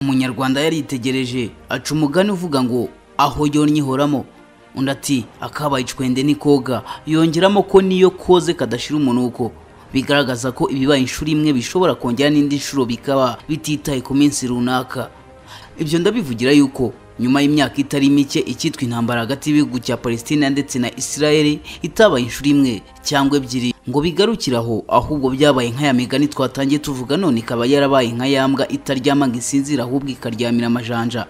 umunyarwanda yaritegereje aca umugani uvuga ngo aho yonnye ihoramo undi ati akabaye icwende n'ikoga yongeramo ko niyo koze kadashira umunuko bigaragaza ko ibibaye inshuro imwe bishobora kongera n'indi nshuro bikaba bititaye ku minsi runaka ibyo ndabivugira yuko nyuma y'imyaka itari mike icyitwa intambara hagati y'ibihugu cya palestina ndetse na israel itabaye inshuro imwe cyangwa ebyiri ngo bigarukire aho ahubwo byabaye nk'aya migani twatangiye tuvuga none ikaba yarabaye nka yambwa itaryama ngo isinzire ahubwo ikaryamira amajanja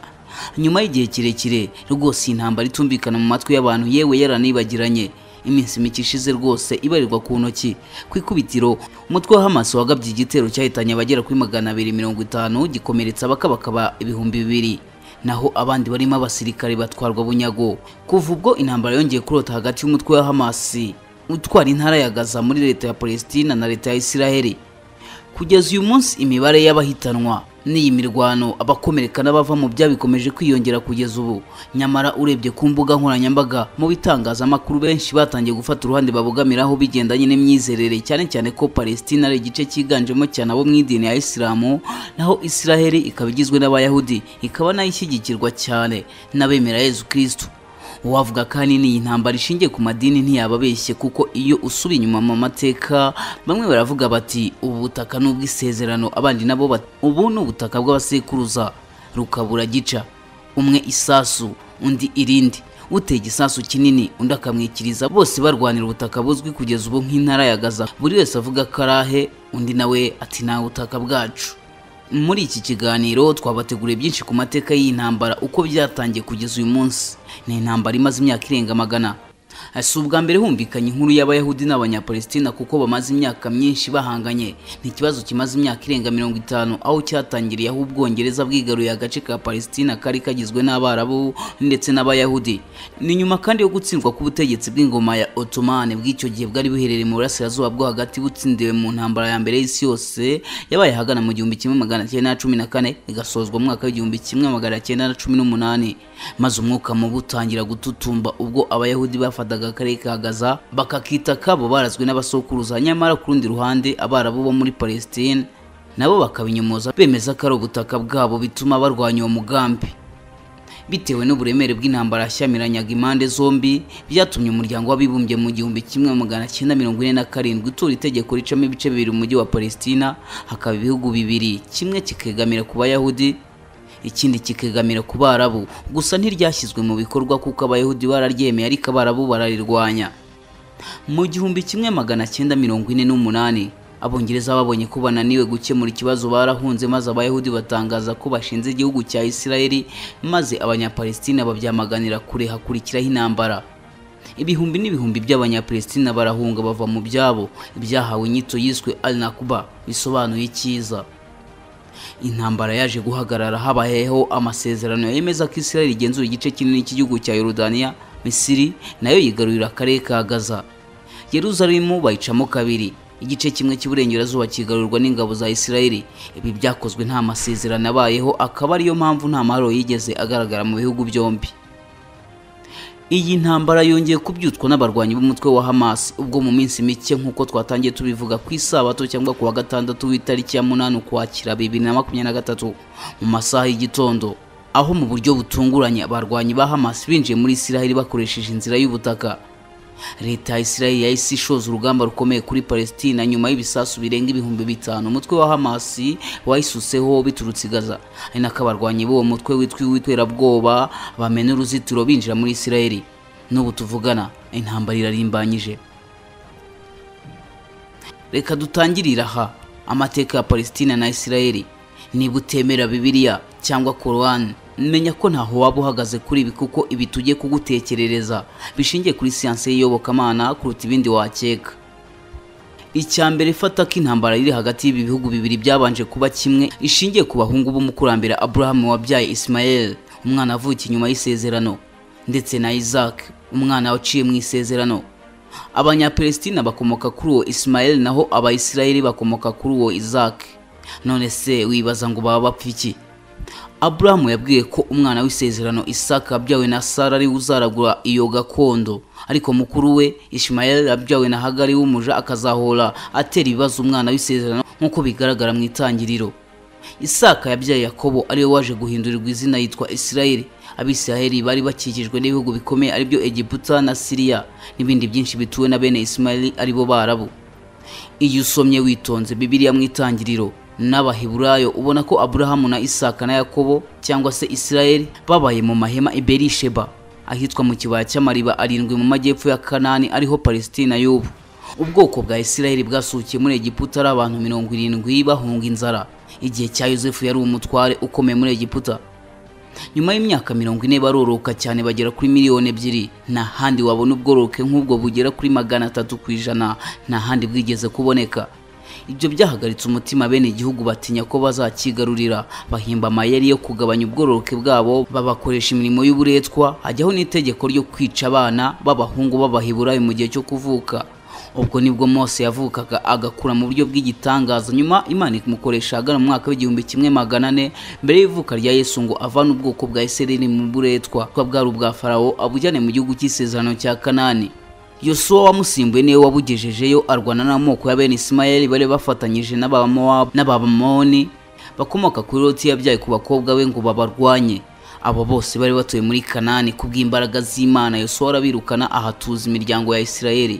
nyuma y'igihe kirekire rwose iyi ntambara itumvikana mu matwi y'abantu yewe yaranibagiranye iminsi mike ishize rwose ibarirwa ku ntoki ku ikubitiro umutwe wa Hamas wagabye igitero cyahitanye abagera kuri magana abiri mirongo itanu gikomeretsa abakabakaba ibihumbi bibiri naho abandi barimo abasirikare batwarwa bunyago kuva ubwo intambara yongeye kurota hagati y'umutwe wa Hamas utwara intara ya Gaza muri leta ya Palestina na leta ya Israel kugeza uyu munsi imibare y'abahitanwa n'iyi mirwano abakomereka n'abava mu bya bikomeje kwiyongera kugeza ubu nyamara urebye ku mbuga nkoranyambaga mu bitangazamakuru benshi batangiye gufata uruhande babogamiraho bigendanye n'imyizerere cyane cyane ko palestina ari igice cyiganjemo cyane abo mu idini ya isilamu naho isiraheli ikaba igizwe n'abayahudi ikaba nayo ishyigikirwa cyane n'abemera yezu kirisitu uwavuga kandi n'iyi ntambara ishingiye ku madini ntiyababeshye kuko iyo usubiye inyuma mu mateka bamwe baravuga bati ubu butaka ni ubw'isezerano abandi nabo bati ubu ni ubutaka bw'abasekuruza rukabura gica umwe isasu undi irindi uteye igisasu kinini undi akamwikiriza bose barwanira ubutaka buzwi kugeza ubu nk'intara ya gaza buri wese avuga karahe undi nawe ati nta butaka bwacu muri iki kiganiro twabateguriye byinshi ku mateka y'iyi ntambara uko byatangiye kugeza uyu munsi ni intambara imaze imyaka irenga magana si ubwa mbere humvikanye inkuru y'abayahudi n'abanyapalestina kuko bamaze imyaka myinshi bahanganye ni ikibazo kimaze imyaka irenga mirongo itanu aho cyatangiriye aho ubwongereza bwigaruye agace ka palestina kari kagizwe n'abarabu ndetse n'abayahudi ni nyuma kandi yo gutsindwa k'ubutegetsi bw'ingoma ya otomani bw'icyo gihe bwari buherereye mu burasirazuba bwo hagati butsindiwe mu ntambara ya mbere y'isi yose yabaye ahagana mu gihumbi kimwe magana cyenda na cumi na kane igasozwa mu mwaka w'igihumbi kimwe magana cyenda na cumi n'umunani maze umwuka mubi utangira gututumba ubwo abayahudi bafataga akarere ka gaza bakakita kabo barazwi n'abasokuruza nyamara ku rundi ruhande abarabu bo muri palestine nabo bakabinyomoza bemeza ko ari ubutaka bwabo bituma barwanya uwo mugambi bitewe n'uburemere bw'intambara yashyamiranaga impande zombi byatumye umuryango w'abibumbye mu gihumbi kimwe magana cyenda mirongo ine na karindwi utura itegeko ricamo ibice bibiri umujyi wa palestina hakaba ibihugu bibiri kimwe kikegamira ku bayahudi ikindi kikegamira ku barabu gusa ntiryashyizwe mu bikorwa kuko abayahudi bararyemeye ariko abarabu bararirwanya mu gihumbi kimwe magana cyenda mirongo ine n'umunani abongereza babonye ko bananiwe gukemura ikibazo barahunze maze abayahudi batangaza ko bashinze igihugu cya isirayeli maze abanyapalestina babyamaganira kure hakurikiraho intambara ibihumbi n'ibihumbi by'abanyapalestina barahunga bava mu byabo ibyahawe inyito yiswe al nakuba bisobanuye icyiza intambara yaje guhagarara habayeho amasezerano yemeza ko isirayeli igenzura igice kinini cy'igihugu cya yorudaniya misiri nayo yigarurira akarere ka gaza yeruzalemu bayicamo kabiri igice kimwe cy'iburengerazuba kigarurwa n'ingabo za isirayeli ibi byakozwe nta masezerano abayeho akaba ariyo mpamvu nta mahoro yigeze agaragara mu bihugu byombi iyi ntambara yongeye kubyutwa n'abarwanyi b'umutwe wa Hamas ubwo mu minsi mike nk'uko twatangiye tubivuga ku isabato cyangwa ku wa gatandatu w'itariki ya munani ukwakira bibiri na makumyabiri na gatatu mu masaha y'igitondo aho mu buryo butunguranye abarwanyi ba Hamas binjiye muri isirayeli bakoresheje inzira y'ubutaka leta ya isirayeli yahise ishoza urugamba rukomeye kuri palestina nyuma y'ibisasu birenga ibihumbi bitanu umutwe wa hamasi wayisutseho biturutse gaza ari nako abarwanyi b'uwo mutwe witwa uw'iterabwoba bamena uruzitiro binjira muri isirayeli n'ubu tuvugana intambara irarimbanyije reka dutangirire aha amateka ya palestina na isirayeli niba utemera bibiliya cyangwa korowani menya ko ntaho waba uhagaze kuri ibi kuko ibi tujye kugutekerereza bishingiye kuri siyanse y'iyobokamana kuruta ibindi wakeka icya mbere fata ko intambara iri hagati y'ibi bihugu bibiri byabanje kuba kimwe ishingiye ku bahungu b'umukurambere Abraham wabyaye Ismael umwana avukiye inyuma y'isezerano ndetse na Isaac umwana waciye mu isezerano abanyapalestina bakomoka kuri uwo Ismael naho abayisirayeli bakomoka kuri uwo Isaac none se wibaza ngo baba bapfa iki Aburahamu yabwiye ko umwana w'isezerano Isaka yabyawe na Sara ari uzaragura iyo gakondo ariko mukuru we Ishmayeli yabyawe na Hagari w'umuja akazahora atera ibibazo umwana w'isezerano nk'uko bigaragara mu itangiriro isaka yabyaye yakobo ariwe waje guhindurirwa izina yitwa isirayeli abisiraheli bari bakikijwe n'ibihugu bikomeye aribyo egiputa na siriya n'ibindi byinshi bituwe na bene isimayeli aribo barabu iyo usomye witonze bibiliya mu itangiriro n'abaheburayo ubona ko aburahamu na isaka na yakobo cyangwa se isirayeli babaye mu mahema i berisheba ahitwa mu kibaya cy'amariba arindwi mu majyepfo ya kanani ariho palesitina y'ubu ubwoko bwa isirayeli bwasukiye muri egiputa ari abantu mirongo irindwi bahunga inzara igihe cya yosefu yari umutware ukomeye muri egiputa nyuma y'imyaka mirongo ine baroroka cyane bagera kuri miliyoni ebyiri nta handi wabona ubworoke nk'ubwo bugera kuri magana atatu ku ijana nta handi bwigeze kuboneka ibyo byahagaritse umutima bene igihugu batinya ko bazakigarurira bahimba amayeri yo kugabanya ubworoke bwabo babakoresha imirimo y'uburetwa hajyaho n'itegeko ryo kwica abana b'abahungu b'abahiburayo mu gihe cyo kuvuka ubwo nibwo mose yavukaga agakura mu buryo bw'igitangaza nyuma imana imukoresha ahagana mu mwaka w'igihumbi kimwe magana ane mbere y'ivuka rya yesu ngo avane ubwoko bwa isirayeli mu buretwa kuba bwari ubwa farawo abujyane mu gihugu cy'isezerano cya kanani yosuwa wamusimbuye niwe wabugejejeyo arwana n'amoko ya bene isimayeli bari bafatanyije n'abamowabu n'abamoni bakomoka kuri loti yabyaye ku bakobwa be ngo babarwanye abo bose bari batuye muri kanani kubw'imbaraga z'imana yosuwa arabirukana ahatuza imiryango ya isirayeli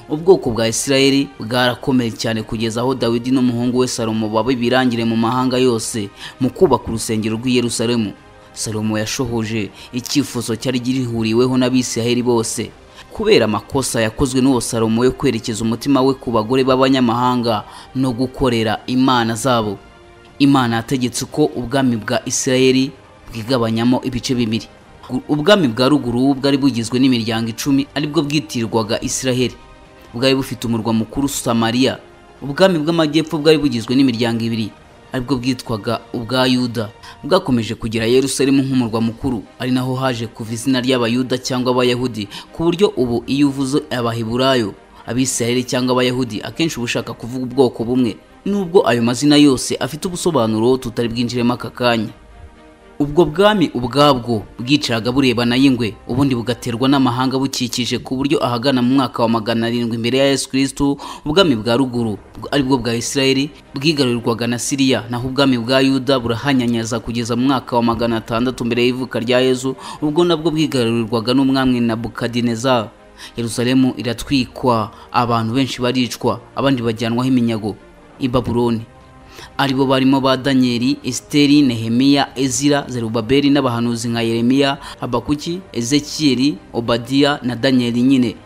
ubwoko bwa isirayeli bwarakomeye cyane kugeza aho dawidi n'umuhungu we salomo baba ibirangire mu mahanga yose mu kubaka urusengero rw'i yerusalemu salomo yashohoje icyifuzo cyari gihuriweho n'abisirayeli bose kubera amakosa yakozwe n'uwo salomo yo kwerekeza umutima we ku bagore b'abanyamahanga no gukorera imana zabo imana yategetse ko ubwami bwa isirayeli bwigabanyamo ibice bibiri ubwami bwa ruguru bwari bugizwe n'imiryango icumi aribwo bwitirwaga isirayeli bwari bufite umurwa mukuru samariya ubwami bw'amajyepfo bwari bugizwe n'imiryango ibiri aribwo bwitwaga ubwa yuda bwakomeje kugera yerusalemu nk'umurwa mukuru ari naho haje kuva izina ry'abayuda cyangwa abayahudi ku buryo ubu iyo uvuze abahiburayo abisirayeli cyangwa abayahudi akenshi uba ushaka kuvuga ubwoko bumwe nubwo ayo mazina yose afite ubusobanuro tutari bwinjiremo aka kanya ubwo bwami ubwabwo bwicaraga burebana y'ingwe ubundi bugaterwa n'amahanga bukikije ku buryo ahagana mu mwaka wa magana arindwi mbere ya yesu kirisitu ubwami bwa ruguru aribwo bwa isirayeli bwigarurirwaga na siriya naho ubwami bwa yuda burahanyanyaza kugeza mu mwaka wa magana atandatu mbere y'ivuka rya yesu ubwo nabwo bwigarurirwaga n'umwami na bukadinezari yerusalemu iratwikwa abantu benshi baricwa abandi bajyanwaho iminyago i babuloni aribo barimo ba daniyeli esiteri nehemiya ezira zerubabeli n'abahanuzi nka yeremiya habakuki ezekiyeli obadiya na daniyeli nyine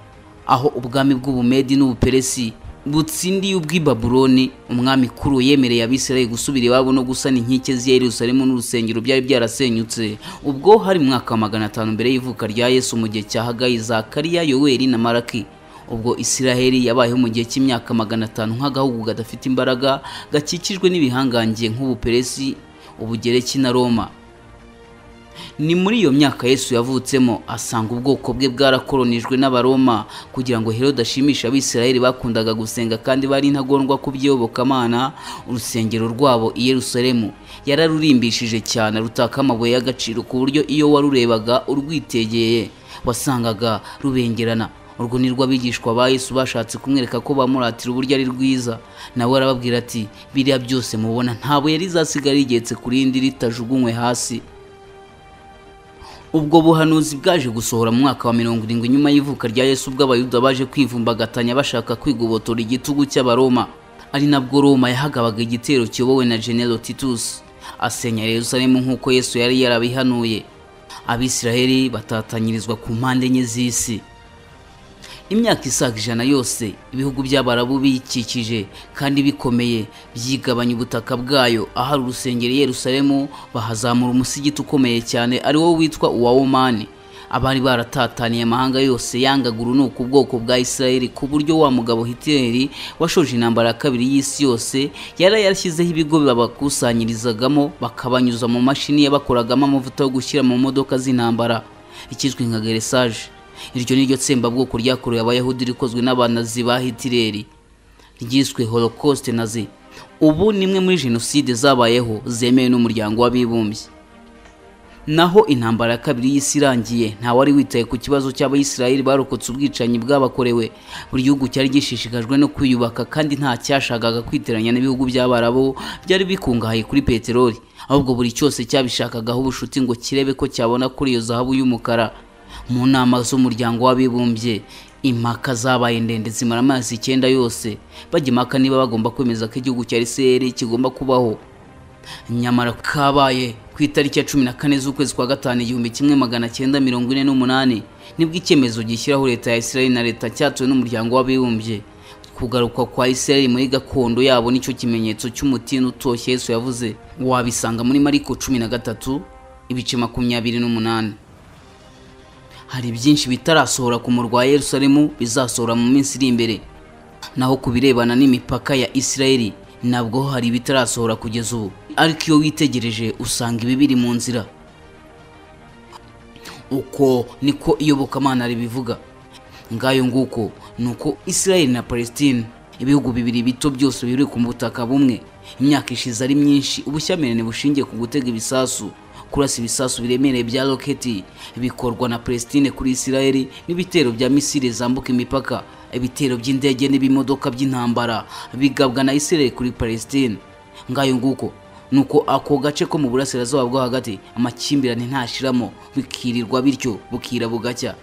aho ubwami bw'ubumedi n'ubuperesi butsindiye ubw'ibabuloni umwami kuru yemereye abisirayeli gusubira iwabo no gusana inkike z'i yerusalemu n'urusengero byari byarasenyutse ubwo hari mu mwaka wa magana atanu mbere y'ivuka rya yesu mu gihe cya hagayi zakariya yoweri na maraki ubwo isiraheli yabayeho mu gihe cy'imyaka magana atanu nk'agahugu gadafite imbaraga gakikijwe n'ibihangange nk'ubuperesi ubugereki na roma ni muri iyo myaka yesu yavutsemo asanga ubwoko bwe bwarakoronijwe n'abaroma kugira ngo herode ashimishe abisiraheli bakundaga gusenga kandi bari intagondwa ku by'iyobokamana urusengero rwabo i yerusalemu yararurimbishije cyane rutaka amabuye y'agaciro ku buryo iyo warurebaga urwitegeye wasangaga rubengerana urwo ni rwo abigishwa ba Yesu bashatse kumwereka ko bamuratira uburyo ari rwiza nawe arababwira ati biriya byose mubona ntabwo yari izasigara rigetse ku rindi ritajugunywe hasi ubwo buhanuzi bwaje gusohora mu mwaka wa mirongo irindwi nyuma y'ivuka rya Yesu bw'abayuda baje kwivumbagatanya bashaka kwigobotora igitugu cy'abaroma ari nabwo Roma yahagabaga igitero kiyobowe na General Titus asenya Yerusalemu nk'uko Yesu yari yarabihanuye abisiraheli batatanyirizwa ku mpande enye z'isi imyaka isaga ijana yose ibihugu by'abarabu biyikikije kandi bikomeye byigabanya ubutaka bwayo ahari urusengero Yerusalemu bahazamura umusigiti ukomeye cyane ari wo witwa uwa omani abari baratataniye amahanga yose yangaga urunuka ubwoko bwa isirayeli ku buryo wa mugabo hitleri washoje intambara ya kabiri y'isi yose yari yarashyizeho ibigo babakusanyirizagamo bakabanyuza mu mashini yabakoragamo amavuta yo gushyira mu modoka z'intambara ikizwi nka geresaje iryo ni ryo tsembabwoko ryakorewe abayahudi rikozwe n'abanazi ba hitireri ryiswe holokosite nazi ubu ni imwe muri jenoside zabayeho zemewe n'umuryango w'abibumbye naho intambara ya kabiri y'isi irangiye ntawari witaye ku kibazo cy'abayisiraheli barokotse ubwicanyi bwabakorewe buri gihugu cyari gishishikajwe no kwiyubaka kandi nta cyashakaga kwiteranya n'ibihugu by'abarabu byari bikungahaye kuri peteroli ahubwo buri cyose cyabishakagaho ubushuti ngo kirebe ko cyabona kuri iyo zahabu y'umukara mu nama z'umuryango w'abibumbye impaka zabaye ndende zimara amazi icyenda yose bajya impaka niba bagomba kwemeza ko igihugu cya isiraheli kigomba kubaho nyamara kabaye ku itariki ya cumi na kane z'ukwezi kwa gatanu igihumbi kimwe magana cyenda mirongo ine n'umunani nibwo icyemezo gishyiraho leta ya isiraheli na leta cyatowe n'umuryango w'abibumbye kugaruka kwa isiraheli muri gakondo yabo nicyo kimenyetso cy'umutini utoshye yesu yavuze wabisanga muri mariko cumi na gatatu ibice makumyabiri n'umunani hari byinshi bitarasohora ku murwa wa yerusalemu bizasohora mu minsi iri imbere naho ku birebana n'imipaka ya isiraheli nabwo hari ibitarasohora kugeza ubu ariko iyo witegereje usanga ibi biri mu nzira uko niko iyobokamana ribivuga ngayo nguko ni uko isirayeli na palestine ibihugu bibiri bito byose biri ku butaka bumwe imyaka ishize ari myinshi ubushyamirane bushingiye ku gutega ibisasu kurasa ibisasu biremereye bya roketi bikorwa na palestine kuri isirayeli n'ibitero bya misile zambuka imipaka ibitero by'indege n'ibimodoka by'intambara bigabwa na isirayeli kuri palestine ngayo nguko nuko ako gace ko mu burasirazuba bwo hagati amakimbirane ntashiramo bikirirwa bityo bukira bugacya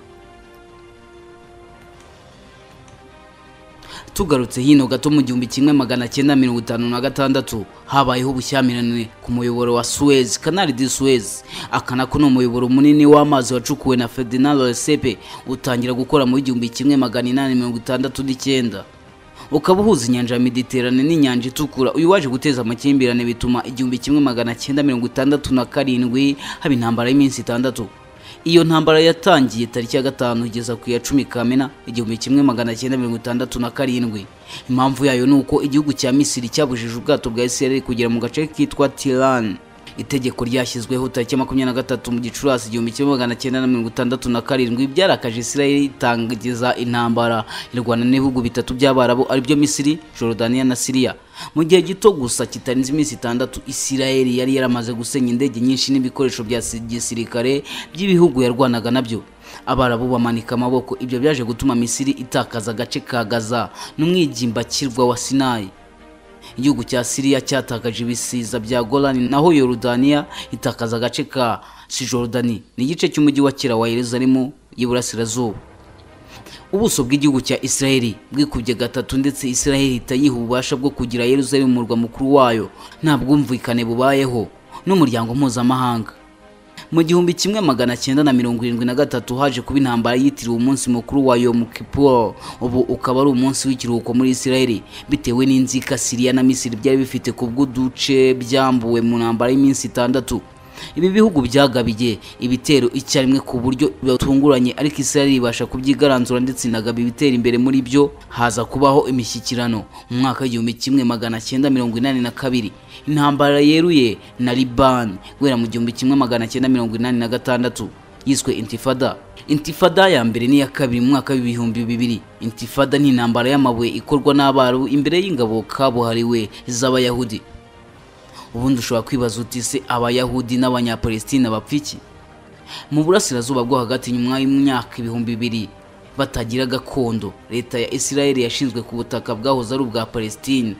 tugarutse hino gato mu gihumbi kimwe magana cyenda mirongo itanu na gatandatu habayeho ubushyamirane ku muyoboro wa suez canal de suez aka nako ni umuyoboro munini w'amazi wacukuwe na ferdinand resepe utangira gukora mu igihumbi kimwe magana inani mirongo itandatu n'icyenda ukaba uhuza inyanja ya mediterane n'inyanja itukura uyu waje guteza amakimbirane bituma igihumbi kimwe magana cyenda mirongo itandatu na karindwi haba intambara y'iminsi itandatu iyo ntambara yatangiye tariki ya gatanu igeza ku ya cumi kamena igihumbi kimwe magana cyenda mirongo itandatu na karindwi impamvu yayo ni uko igihugu cya misiri cyabujije ubwato bwa isirayeli kugera mu gace kitwa tirani itegeko ryashyizweho tariki makumyabiri na gatatu mu gicurasi igihumbi kimwe magana cyenda na mirongo itandatu na karindwi byarakaje isirayeli itangiza intambara irwana n'ibihugu bitatu by'abarabu aribyo misiri jorodaniya na siriya mu gihe gito gusa kitarenze iminsi itandatu isirayeli yari yaramaze gusenya indege nyinshi n'ibikoresho bya gisirikare by'ibihugu yarwanaga nabyo abarabu bamanika amaboko ibyo byaje gutuma misiri itakaza agace ka gaza n'umwigimbakirwa wa sinayi igihugu cya siriya cyatakaje ibisiza bya golani naho yorudaniya itakaza agace ka sijorodani ni igice cy'umujyi wa kera wa yeruzalemu y'iburasirazuba ubuso bw'igihugu cya isiraheli bwikubye gatatu ndetse isiraheli ihita yiha ububasha bwo kugira yeruzalemu umurwa mukuru wayo nta bwumvikane bubayeho n'umuryango mpuzamahanga mu gihumbi kimwe magana cyenda na mirongo irindwi na gatatu haje kuba intambara yitiriwe umunsi mukuru wa Yom Kippur ubu ukaba ari umunsi w'ikiruhuko muri Isiraheli bitewe n'inzika Siriya na Misiri byari bifite ku bw'uduce byambuwe mu ntambara y'iminsi itandatu ibi bihugu byagabiye ibitero icyarimwe ku buryo batunguranye ariko Isiraheli ibasha kubyigaranzura ndetse inagaba ibitera imbere muri byo haza kubaho imishyikirano mu mwaka w'igihumbi kimwe magana cyenda mirongo inani na kabiri intambara yeruye na Liban guhera mu gihumbi kimwe magana cyenda mirongo inani na gatandatu yiswe intifada intifada ya mbere n'iya kabiri mu mwaka w'ibihumbi bibiri intifada ni intambara y'amabuye ikorwa n'abarabu imbere y'ingabo kabuhariwe z'abayahudi ubundi ushobora kwibaza uti se abayahudi n'abanyapalestina bapfa iki mu burasirazuba bwo hagati nyuma y'imyaka ibihumbi bibiri batagira gakondo leta ya isirayeli yashinzwe ku butaka bwahoze ari ubwa palestine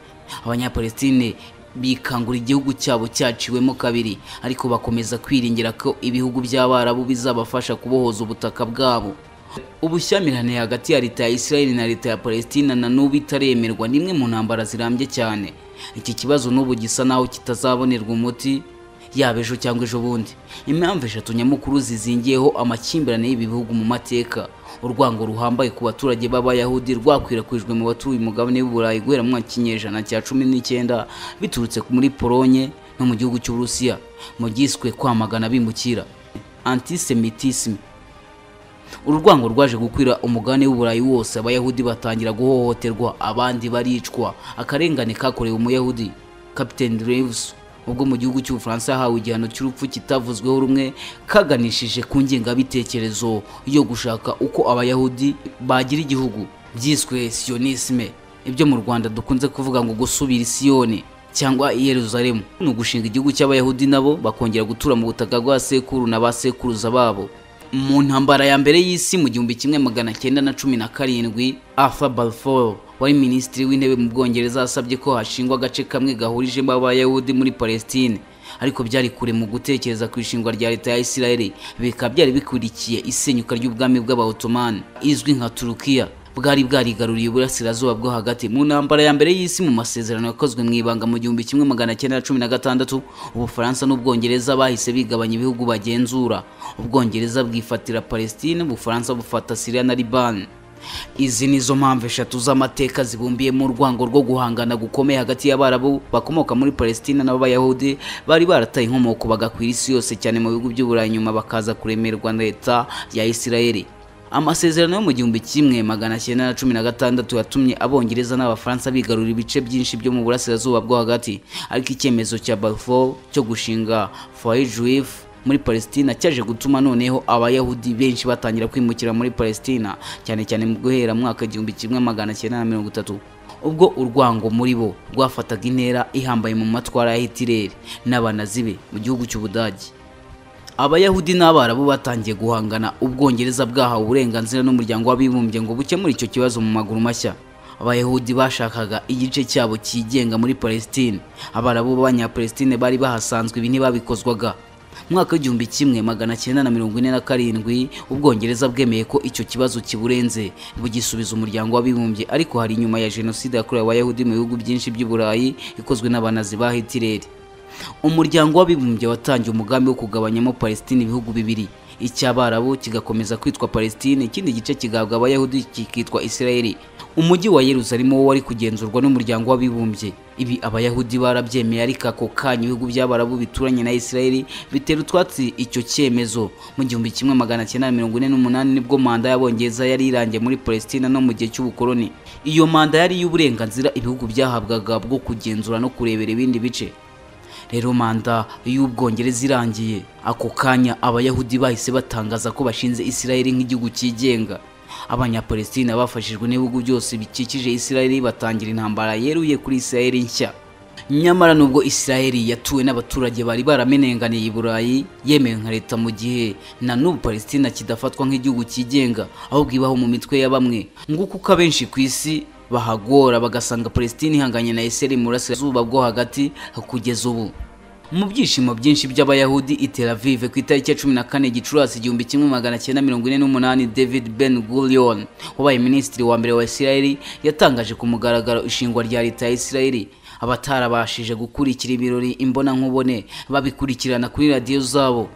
abanyapalestine bikangura igihugu cyabo cyaciwemo kabiri ariko bakomeza kwiringira ko ibihugu by'abarabu bizabafasha kubohoza ubutaka bwabo ubushyamirane hagati ya leta ya isirayeli na leta ya palestina na n'ubu itaremerwa n'imwe mu ntambara zirambye cyane iki kibazo n'ubu gisa naho kitazabonerwa umuti yaba ejo cyangwa ejo bundi impamvu eshatu nyamukuru zizingiyeho amakimbirane y'ibi bihugu mu mateka urwango ruhambaye ku baturage b'abayahudi rwakwirakwijwe mu batuye umugabane w'uburayi guhera mu mwaka w'ikinyejana cya cumi n'icyenda biturutse muri polonye no mu gihugu cy'uburusiya mu giswe kwamagana bimukira antisemitisme uru rwango rwaje gukwira umugabane w'uburayi wose abayahudi batangira guhohoterwa abandi baricwa akarengane kakorewe umuyahudi kapiteni reeves ubwo mu gihugu cy'ubufaransa yahawe igihano cy'urupfu kitavuzweho rumwe kaganishije ku ngengabitekerezo yo gushaka uko abayahudi bagira igihugu byiswe siyonisme ibyo mu rwanda dukunze kuvuga ngo gusubira isiyoni cyangwa i yeruzalemu ni ugushinga igihugu cy'abayahudi nabo bakongera gutura mu butaka bwa sekuru na ba sekuruza babo mu ntambara ya mbere y'isi mu gihumbi kimwe magana cyenda na cumi na karindwi arthur balfour wari minisitiri w'intebe mu bwongereza asabye ko hashingwa agace kamwe gahurijemo abayahudi muri palestine ariko byari kure mu gutekereza ku ishingwa rya leta ya isirayeli bikaba byari bikurikiye isenyuka ry'ubwami bw'abahotomani izwi nka turukiya bwari bwarigaruriye uburasirazuba bwo hagati mu ntambara ya mbere y'isi mu masezerano yakozwe mu ibanga mu gihumbi kimwe magana cyenda na cumi na gatandatu ubufaransa n'ubwongereza bahise bigabanya ibihugu bagenzura ubwongereza bwifatira palestine ubufaransa bufata siriya na libani izi nizo mpamvu eshatu z'amateka zibumbiyemo urwango rwo guhangana gukomeye hagati y'abarabu bakomoka muri palestina n'abayahudi bari barataye inkomoko bagakwira isi yose cyane mu bihugu by'uburayi nyuma bakaza kuremerwa na leta ya isirayeli amasezerano yo mu gihumbi kimwe magana cyenda na cumi na gatandatu yatumye abongereza n'abafaransa bigarura ibice byinshi byo mu burasirazuba bwo hagati ariko icyemezo cya balfour cyo gushinga foyer juif muri Palestina cyaje gutuma noneho abayahudi benshi batangira kwimukira muri Palestina cyane cyane mu guhera mwaka igihumbi kimwe magana cyenda na mirongo itatu ubwo urwango muri bo rwafataga intera ihambaye mu matwara ya Hitler n'abanazi be mu gihugu cy'Ubudage abayahudi n'abarabu batangiye guhangana ubwongereza bwahawe uburenganzira n'umuryango w'abibumbye ngo bukemure icyo kibazo mu maguru mashya abayahudi bashakaga igice cyabo cyigenga muri Palestine abarabu b'abanyapalestine bari bahasanzwe ibi ntibabikozwaga mwaka w'igihumbi kimwe magana cyenda na mirongo ine na karindwi ubwongereza bwemeye ko icyo kibazo kiburenze bugisubiza umuryango w'abibumbye ariko hari inyuma ya jenoside yakorewe abayahudi mu bihugu byinshi by'i burayi ikozwe n'abanazi ba hitireri umuryango w'abibumbye watangiye umugambi wo kugabanyamo palestine ibihugu bibiri icy'abarabu kigakomeza kwitwa palestine ikindi gice kigahabwa abayahudi kikitwa isirayeli umujyi wa yeruzalemu wo wari kugenzurwa n'umuryango w'abibumbye ibi abayahudi barabyemeye ariko ako kanya ibihugu by'abarabu bituranye na isirayeli bitera utwatsi icyo cyemezo mu gihumbi kimwe magana cyenda mirongo ine n'umunani nibwo manda y'abongereza yari irangiye muri palestina no mu gihe cy'ubukoloni iyo manda yari iy'uburenganzira ibihugu byahabwaga bwo kugenzura no kurebera ibindi bice rero manda y'ubwongereza irangiye ako kanya abayahudi bahise batangaza ko bashinze isirayeli nk'igihugu cyigenga abanyapalestina bafashijwe n'ibihugu byose bikikije isirayeli batangira intambara yeruye kuri isirayeli nshya nyamara nubwo isirayeli yatuwe n'abaturage bari baramenenganiye i burayi yemewe nka leta mu gihe na n'ubu palestina kidafatwa nk'igihugu cyigenga ahubwo ibaho mu mitwe ya bamwe nguko uko abenshi ku isi bahagora bagasanga palestina ihanganye na isirayeli mu burasirazuba bwo hagati kugeza ubu mu byishimo byinshi by'abayahudi i Tel Aviv ku itariki ya cumi na kane gicurasi igihumbi kimwe magana cyenda mirongo ine n'umunani david ben gurion wabaye minisitiri wa mbere wa isirayeli yatangaje ku mugaragaro ishingwa rya leta ya isirayeli abatarabashije gukurikira ibirori imbonankubone babikurikirana kuri radiyo zabo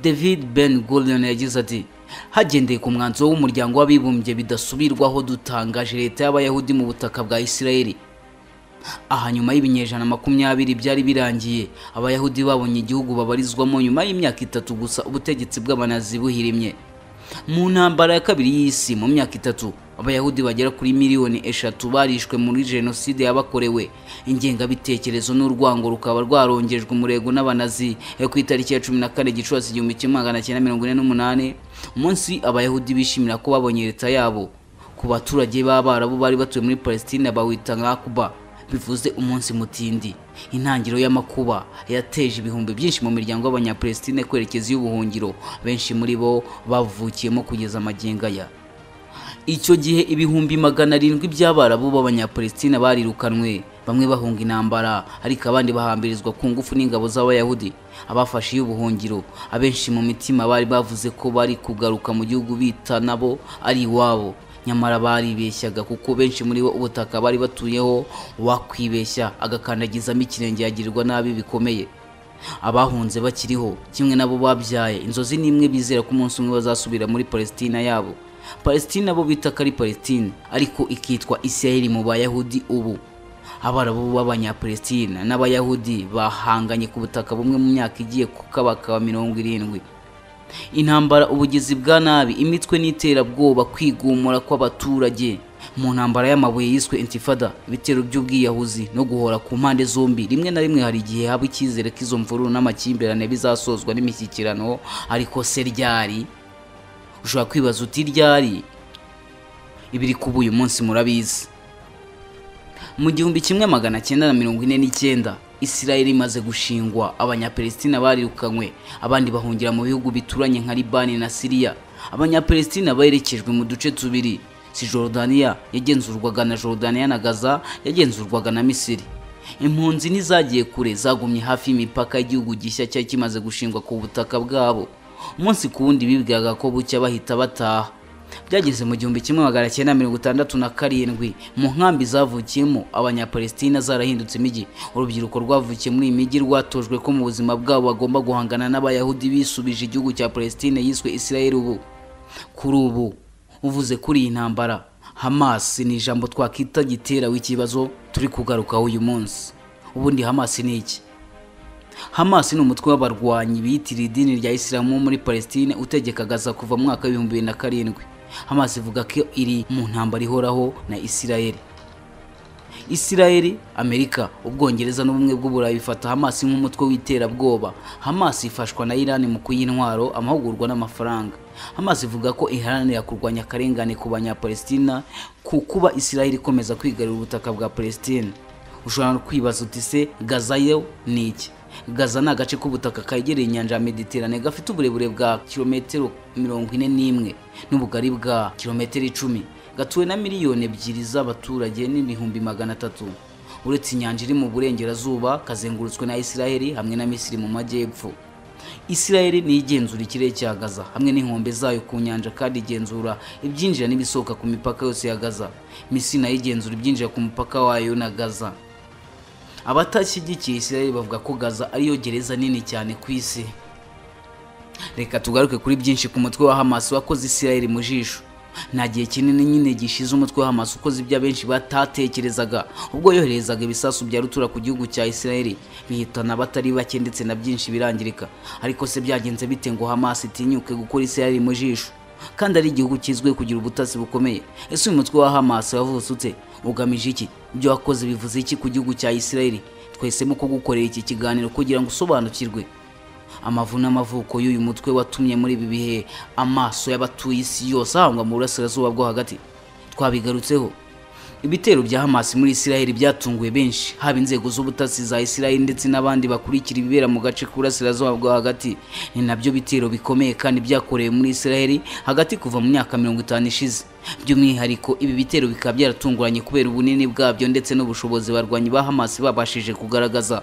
david ben gurion yagize ati hagendeye ku mwanzuro w'umuryango w'abibumbye bidasubirwaho dutangaje leta y'abayahudi mu butaka bwa isirayeli aha nyuma y'ibinyejana makumyabiri byari birangiye abayahudi babonye igihugu babarizwamo nyuma y'imyaka itatu gusa ubutegetsi bw'abanazi buhirimye mu ntambara ya kabiri y'isi mu myaka itatu abayahudi bagera kuri miliyoni eshatu barishwe muri jenoside yabakorewe ingengabitekerezo n'urwango rukaba rwarongejwe umurego n'abanazi yo ku itariki ya cumi na kane gicurasi igihumbi kimwe magana cyenda mirongo ine n'umunani umunsi abayahudi bishimira ko babonye leta yabo ku baturage b'abarabu bari batuye muri palestina bawita nkakuba bivuze umunsi mutindi intangiriro y'amakuba yateje ibihumbi byinshi mu miryango y'abanyapalestine kwerekeza iy'ubuhungiro benshi muri bo bavukiyemo kugeza amagingo aya icyo gihe ibihumbi magana arindwi by'abarabu b'abanyapalestina barirukanwe bamwe bahunga intambara ariko abandi bahambirizwa ku ngufu n'ingabo z'abayahudi abafashe iy'ubuhungiro abenshi mu mitima bari bavuze ko bari kugaruka mu gihugu bita nabo ari iwabo nyamara baribeshyaga kuko benshi muri bo ubutaka bari batuyeho wakwibeshya agakandagizamo ikirenge yagirirwa nabi bikomeye abahunze bakiriho kimwe nabo babyaye inzozi n'imwe bizera ko umunsi umwe bazasubira muri palestina yabo palestina bo bita ko ari palestina ariko ikitwa isirayeli mu bayahudi ubu abarabu b'abanyapalestina n'abayahudi bahanganye ku butaka bumwe mu myaka igiye ku kabaka wa mirongo irindwi intambara ubugizi bwa nabi imitwe n'iterabwoba kwigumura kw'abaturage mu ntambara y'amabuye yiswe intifada ibitero by'ubwiyahuzi no guhora ku mpande zombi rimwe na rimwe hari igihe haba icyizere ko izo mvururu n'amakimbirane bizasozwa n'imishyikirano ariko se ryari ushobora kwibaza uti ryari ibiri kuba uyu munsi murabizi mu gihumbi kimwe magana cyenda na mirongo ine n'icyenda isirayeli imaze gushingwa abanyapelesitina barirukanywe abandi bahungira mu bihugu bituranye nka libani na siriya abanyapelesitina berekejwe mu duce tubiri si jorodaniya yagenzurwaga na jorodaniya na gaza yagenzurwaga na misiri impunzi ntizagiye kure zagumye hafi y'imipaka y'igihugu gishya cyari kimaze gushingwa ku butaka bwabo umunsi ku wundi bibwiraga ko bucya bahita bataha byageze mu gihumbi kimwe magana cyenda mirongo itandatu na karindwi mu nkambi zavukiyemo abanyapalesitina zarahindutse imijyi urubyiruko rwavukiye muri iyi mijyi rwatojwe ko mu buzima bwabo bagomba guhangana n'abayahudi bisubije igihugu cya palesitine yiswe israel ubu kuri ubu uvuze kuri iyi ntambara hamasi ni ijambo twakita gitera w'ikibazo turi kugarukaho uyu munsi ubundi hamasi ni iki Hamas ni umutwe w'abarwanyi biyitiriye idini rya Isilamu muri Palestine utegeka Gaza kuva mu mwaka w'ibihumbi bibiri na karindwi. Hamas ivuga ko iri mu ntambara ihoraho na Isirayeli. Isirayeli, Amerika, Ubwongereza n'ubumwe bw'Uburayi bifata Hamas nk'umutwe w'iterabwoba. Hamas ifashwa na Iran mu kuyintwaro, amahugurwa n'amafaranga. Hamas ivuga ko iharanira kurwanya akarengane ku banyapalestina ku kuba Isirayeli ikomeza kwigarurira ubutaka bwa Palestine. Ushobora no kwibaza uti se Gaza yo ni iki? gaza ni agace k'ubutaka kegereye inyanja ya mediterane gafite uburebure bwa kilometero mirongo ine n'imwe n'ubugari bwa kilometero icumi gatuwe na miliyoni ebyiri z'abaturage n'ibihumbi magana atatu uretse inyanja iri mu burengerazuba kazengurutswe na isiraheli hamwe na misiri mu majyepfo isiraheli niyo igenzura ikirere cya gaza hamwe n'inkombe zayo ku nyanja kandi igenzura ibyinjira n'ibisohoka ku mipaka yose ya gaza misiri nayo igenzura ibyinjira ku mupaka wayo na gaza abatashyigikiye isirayeli bavuga ko gaza ariyo gereza nini cyane ku isi reka tugaruke kuri byinshi ku mutwe wa hamasi wakoze isirayeli mu jisho nta gihe kinini nyine gishize umutwe wa hamasi ukoze ibyo abenshi batatekerezaga ubwo yoherezaga ibisasu bya rutura ku gihugu cya isirayeli bihitana abatari bake ndetse na byinshi birangirika ariko se byagenze bite ngo hamasi itinyuke gukora isirayeli mu jisho kandi ari igihugu kizwiho kugira ubutasi bukomeye ese uyu mutwe wa hamasi wavutse ute ugamije iki ibyo wakoze bivuze iki ku gihugu cya isirayeli twahisemo ko gukorera iki kiganiro kugira ngo usobanukirwe amavu n'amavuko y'uyu mutwe watumye muri ibi bihe amaso y'abatuye isi yose ahangwa mu burasirazuba bwo hagati twabigarutseho ibitero bya hamasi muri isirayeli byatunguye benshi haba inzego z'ubutasi za isirayeli ndetse n'abandi bakurikira ibibera mu gace k'uburasirazuba bwo hagati ni nabyo bitero bikomeye kandi byakorewe muri isirayeli hagati kuva mu myaka mirongo itanu ishize by'umwihariko ibi bitero bikaba byaratunguranye kubera ubunini bwabyo ndetse n'ubushobozi barwanyi ba hamasi babashije kugaragaza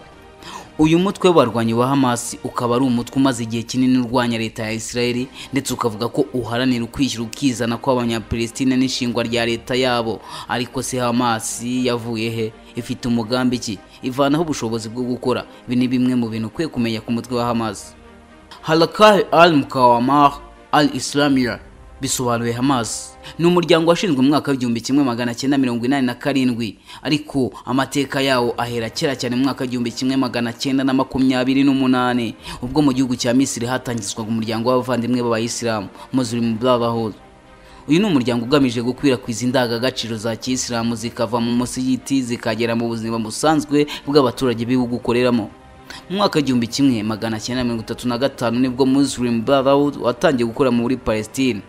uyu mutwe w'abarwanyi wa hamasi ukaba ari umutwe umaze igihe kinini urwanya leta ya isirayeli ndetse ukavuga ko uharanira ukwishyira ukizana kw'abanyapalestina n'ishingwa rya leta yabo ariko se hamasi yavuye he ifite umugambi ki ivanaho ubushobozi bwo gukora ibi ni bimwe mu bintu ukwiye kumenya ku mutwe wa hamasi harakari al mukawamar al islamiya bisobanuye Hamas ni umuryango washinzwe mu mwaka w'igihumbi kimwe magana cyenda mirongo inani na karindwi ariko amateka yawo ahera kera cyane mu mwaka w'igihumbi kimwe magana cyenda na makumyabiri n'umunani ubwo mu gihugu cya Misiri hatangizwaga umuryango w'abavandimwe b'abayisilamu Muslim Brotherhood uyu ni umuryango ugamije gukwirakwiza indangagaciro za kiyisilamu zikava mu musigiti zikagera mu buzima busanzwe bw'abaturage b'ibihugu ukoreramo mu mwaka w'igihumbi kimwe magana cyenda mirongo itatu na gatanu nibwo Muslim Brotherhood watangiye gukora muri Palestine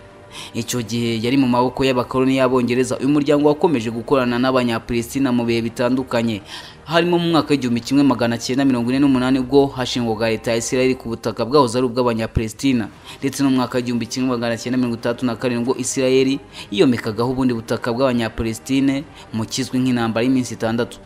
icyo gihe yari mu maboko y'abakoloni y'abongereza uyu muryango wakomeje gukorana n'abanyapalestina mu bihe bitandukanye harimo mu mwaka w'igihumbi kimwe magana cyenda mirongo ine n'umunani ubwo hashingwaga leta ya isirayeli ku butaka bwahoze ari ubw'abanyapalestina ndetse no mu mwaka w'igihumbi kimwe magana cyenda mirongo itandatu na karindwi ubwo isirayeli yiyomekagaho ubundi butaka bw'abanyapalestine mu kizwi nk'intambara y'iminsi itandatu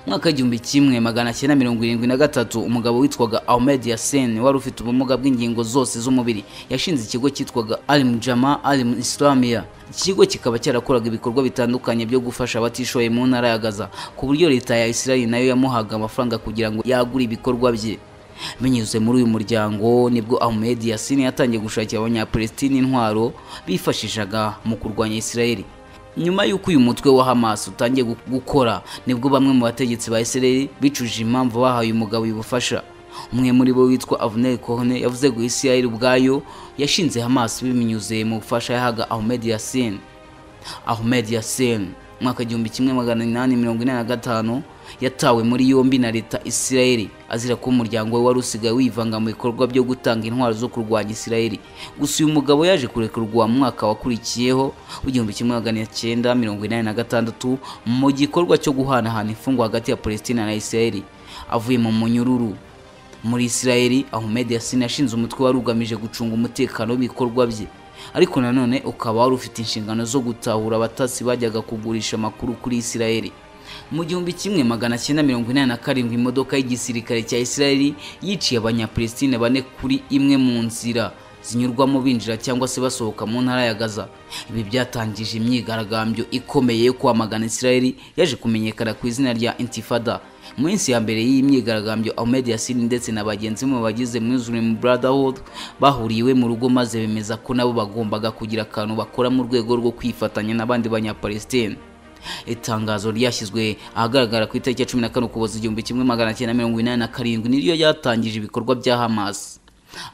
mwaka w'igihumbi kimwe magana cyenda mirongo irindwi na gatatu umugabo witwaga Ahmed Yasen wari ufite ubumuga bw'ingingo zose z'umubiri yashinze ikigo cyitwaga Alim Jama Alim Islamia iki kigo kikaba cyarakoraga ibikorwa bitandukanye byo gufasha abatishoboye mu ntara ya Gaza ku buryo leta ya Israel nayo yamuhaga amafaranga kugira ngo yagure ibikorwa bye binyuze muri uyu muryango nibwo Ahmed Yasin yatangiye gushakira abanyapalestine intwaro bifashishaga mu kurwanya Israel nyuma y'uko uyu mutwe wa Hamas utangiye gukora nibwo bamwe mu bategetsi ba Israel bicuje impamvu bahaye umugabo ubufasha umwe muri bo witwa Avner Cohne yavuze ngo Israel ubwayo yashinze Hamas binyuze mu bufasha yahaga Ahmed Yassin Ahmed Yassin mwaka igihumbi kimwe magana inani mirongo inani na gatanu yatawe muri yombi na leta isirayeli azira ko umuryango we wari usigaye wivanga mu bikorwa byo gutanga intwaro zo kurwanya isirayeli gusa uyu mugabo yaje kurekurwa mu mwaka wakurikiyeho w'igihumbi kimwe magana cyenda mirongo inani na gatandatu mu gikorwa cyo guhanahana imfungwa hagati ya palestina na isirayeli avuye mu munyururu muri isirayeli ahmed yasin yashinze umutwe wari ugamije gucunga umutekano w'ibikorwa bye ariko nanone ukaba wari ufite inshingano zo gutahura abatasi bajyaga kugurisha amakuru kuri isirayeli mu gihumbi kimwe magana cyenda mirongo inani na karindwi imodoka y'igisirikare cya isirayeli yiciye abanyapalestine bane kuri imwe mu nzira zinyurwamo binjira cyangwa se basohoka mu ntara ya gaza ibi byatangije imyigaragambyo ikomeye yo kwamagana isirayeli yaje kumenyekana ku izina rya intifada mu minsi ya mbere y'iyi myigaragambyo Ahmed Yasin ndetse na bagenzi be bagize Muslim Brotherhood bahuriye iwe mu rugo maze bemeza ko nabo bagombaga kugira akantu bakora mu rwego rwo kwifatanya n'abandi banyapalestine itangazo ryashyizwe ahagaragara ku itariki ya cumi na kane ukuboza igihumbi kimwe magana cyenda mirongo inani na karindwi niryo ryatangije ibikorwa bya Hamas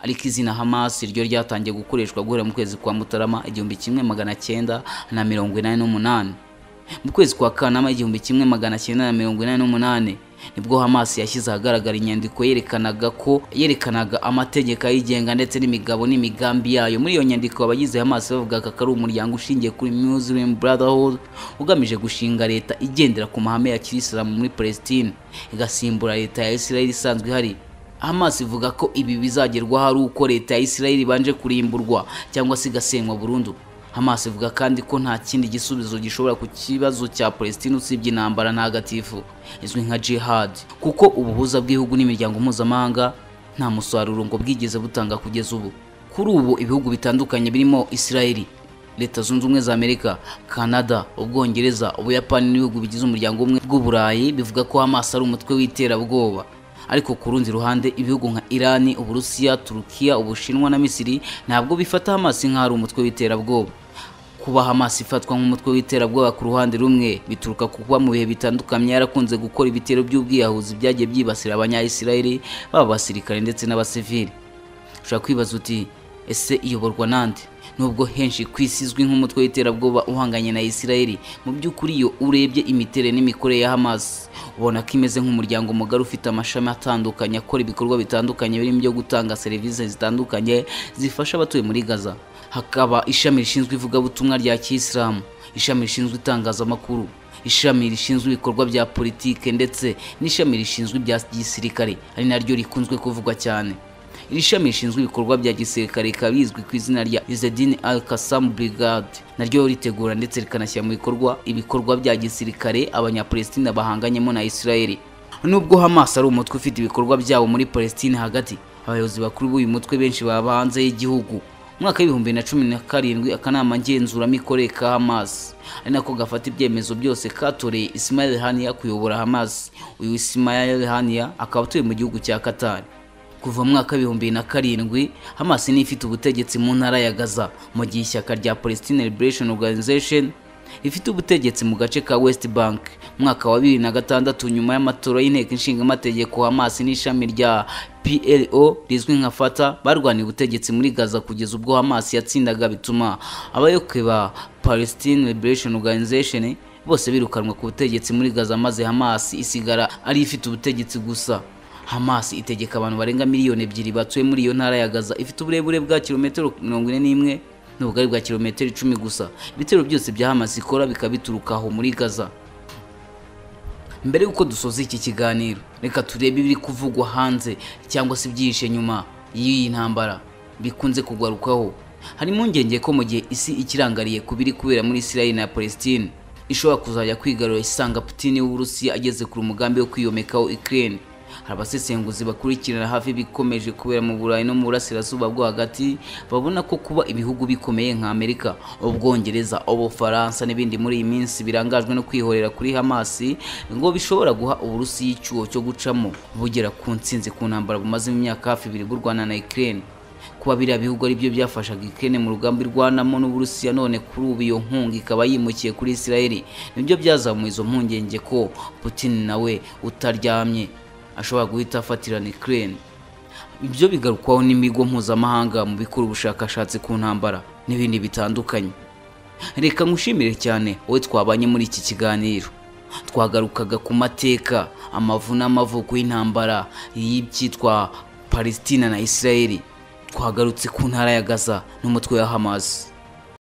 ariko izina Hamas ryo ryatangiye gukoreshwa guhera mu kwezi kwa Mutarama igihumbi kimwe magana cyenda na mirongo inani n'umunani mu kwezi kwa Kanama igihumbi kimwe magana cyenda na mirongo inani n'umunani nibwo Hamas yashyize ahagaragara inyandiko yerekanaga ko yerekanaga amategeko ayigenga ndetse n'imigabo n'imigambi yayo muri iyo nyandiko abagize Hamas bavugaga ko ari umuryango ushingiye kuri Muslim Brotherhood ugamije gushinga leta igendera ku mahame ya Kirisilamu muri Palestine igasimbura leta ya Israel isanzwe ihari Hamas ivuga ko ibi bizagerwaho ari uko leta ya Israel ibanje kurimburwa cyangwa se igasenywa burundu Hamas ivuga kandi ko nta kindi gisubizo gishobora ku kibazo cya Palestine usibye intambara ntagatifu izwi nka jihad kuko ubuhuza bw'ibihugu n'imiryango mpuzamahanga nta musaruro ngo bwigeze butanga kugeza ubu kuri ubu ibihugu bitandukanye birimo Israeli Leta Zunze Ubumwe za Amerika, Canada, Ubwongereza, Ubuyapani n'ibihugu bigize umuryango umwe bw'Uburayi bivuga ko Hamas ari umutwe w'iterabwoba ariko ku rundi ruhande ibihugu nka Irani, Uburusiya, Turukiya, Ubushinwa na Misiri ntabwo bifata Hamas nk'aho ari umutwe w'iterabwoba. Kuba Hamas ifatwa nk'umutwe w'iterabwoba ku ruhande rumwe bituruka ku kuba mu bihe bitandukanye yarakunze gukora ibitero by'ubwiyahuzi byagiye byibasira abanya-Isirayeli baba abasirikare ndetse n'abasivili. Ushobora kwibaza uti ese iyoborwa nande? nubwo henshi ku isi izwi nk'umutwe w'iterabwoba uhanganye na Isirayeli mu by'ukuri iyo urebye imiterere n'imikorere ya Hamas ubona ko imeze nk'umuryango mugari ufite amashami atandukanye akora ibikorwa bitandukanye birimo ibyo gutanga serivisi zitandukanye zifasha abatuye muri Gaza hakaba ishami rishinzwe ivugabutumwa rya Kiyisilamu ishami rishinzwe itangazamakuru ishami rishinzwe ibikorwa bya politike ndetse n'ishami rishinzwe ibya gisirikare ari naryo rikunzwe kuvugwa cyane iri shami rishinzwe ibikorwa bya gisirikare rikaba rizwi ku izina rya Izedin Al-Qassam Brigade naryo ritegura ndetse rikanashyira mu bikorwa ibikorwa bya gisirikare abanyapalestina bahanganyemo na Isirayeli nubwo Hamas ari umutwe ufite ibikorwa byabo muri Palestine hagati abayobozi bakuru b'uyu mutwe benshi baba hanze y'igihugu umwaka w'ibihumbi na cumi na karindwi akanama ngenzuramikorere ka Hamas ari nako gafata ibyemezo byose katoreye Ismail Haniya kuyobora Hamas uyu Ismail Haniya akaba atuye mu gihugu cya Qatar kuva mu mwaka w'ibihumbi na karindwi Hamas ni ifite ubutegetsi mu ntara ya Gaza mu gihe ishyaka rya Palestine Liberation Organization ifite ubutegetsi mu gace ka West Bank mwaka wa bibiri na gatandatu nyuma y'amatora y'inteko inshinga amategeko Hamas n'ishami rya PLO rizwi nka Fata barwaniye ubutegetsi muri Gaza kugeza ubwo Hamas yatsindaga bituma abayoboke ba Palestine Liberation Organization bose birukanwa ku butegetsi muri Gaza maze Hamas isigara ari ifite ubutegetsi gusa Hamas itegeka abantu barenga miliyoni ebyiri batuye muri iyo ntara ya Gaza ifite uburebure bwa kilometero mirongo ine n'imwe n'ubugari bwa kilometero icumi gusa ibitero byose bya Hamas ikora bikaba bituruka aho muri Gaza mbere y'uko dusoza iki kiganiro reka turebe ibiri kuvugwa hanze cyangwa se ibyihishe nyuma y'iyi ntambara bikunze kugarukaho hari impungenge ko mu gihe isi ikirangariye ku biri kubera muri Israel na Palestine ishobora kuzajya kwigarura isanga Putin w'Uburusiya ageze ku mugambi wo kwiyomekaho Ukraine hari abasesenguzi bakurikirana hafi ibikomeje kubera mu Burayi no mu burasirazuba bwo hagati babona ko kuba ibihugu bikomeye nka Amerika ubwongereza ubufaransa n'ibindi muri iyi minsi birangajwe no kwihorera kuri Hamas ngo bishobora guha uburusiya icyuho cyo gucamo bugera ku ntsinzi ku ntambara bumaze imyaka hafi ibiri burwana na Ukraine kuba biriya bihugu aribyo byafashaga Ukraine mu rugambi rwanamo n'Uburusiya none kuri ubu iyo nkunga ikaba yimukiye kuri Israel nibyo byazamuye izo mpungenge ko Putin nawe utaryamye ashobora guhita afatirana Ukraine ibyo bigarukwaho n'imigo mpuzamahanga mu bikora ubushakashatsi ku ntambara n'ibindi bitandukanye reka nkushimire cyane wowe twabanye muri iki kiganiro twagarukaga ku mateka amavu n'amavuko y'intambara y'ibyitwa palesitina na isirayeli twagarutse ku ntara ya gaza n'umutwe wa hamazi